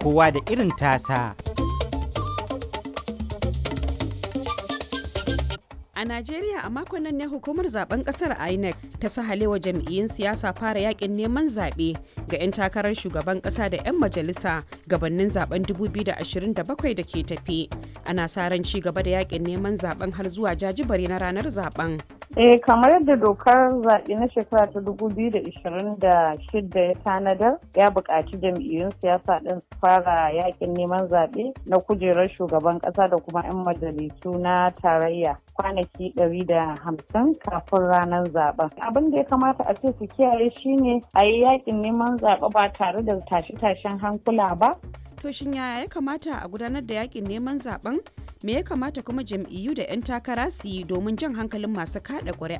kowa da irin tasa. A Najeriya a makon nan ne hukumar zaben kasar INEC ta sahalewa jam'iyyun siyasa fara yakin neman zaɓe ga 'yan takarar shugaban ƙasa da 'yan majalisa gabanin zaben 2027 da ke tafi. Ana sa ran ci gaba da yakin neman zaben har zuwa jajibare na ranar zaben. Eh kamar yadda dokar zaɓe na shekara ta 2026 ya tanadar ya buƙaci jam'iyyun siyasa ɗin su fara yakin neman zaɓe na kujerar shugaban ƙasa da kuma 'yan majalisu na tarayya kwanaki 150 kafin ranar zaben. Abin da ya kamata a ce su kiyaye shine a yi yakin neman zaɓe ba tare da tashe-tashen hankula ba. To shin yaya ya kamata a gudanar da yakin neman zaben? Me ya kamata kuma jam'iyyu da 'yan takara su yi domin jan hankalin masu kada ƙuri'a?